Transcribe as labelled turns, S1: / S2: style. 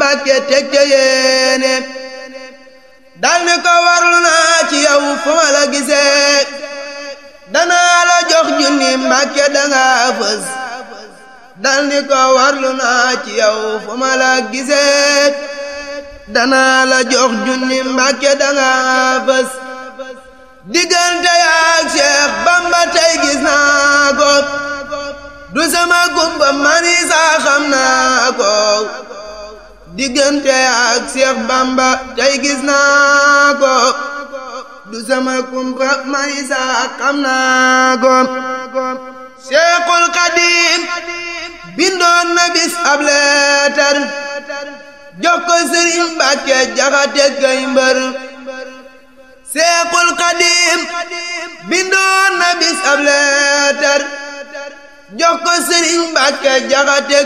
S1: Mbàkke teg ca yéene dal ni ko warlu naa ci yow fu ma la gisee danaa la jox junni Mbàkke danga fës dal ni ko warlu naa ci yow fu ma la gisee danaa la jox junni Mbàkke danga fës diggante yaak Cheikh Bamba tey gis naa ko du sama gumba mani saa xam naa ko diggante yaak Cheikh Bamba tey gis naa ko du sama gumba mani saa xam naa ko Cheikhul Xadim bindoon na bis ab leetar jox ko Sëriñ Mbàkke Jaxate Gay Mbër Seexul Xadim bindoon na bis ab leetar jox ko Sëriñ Mbàkke Jaxate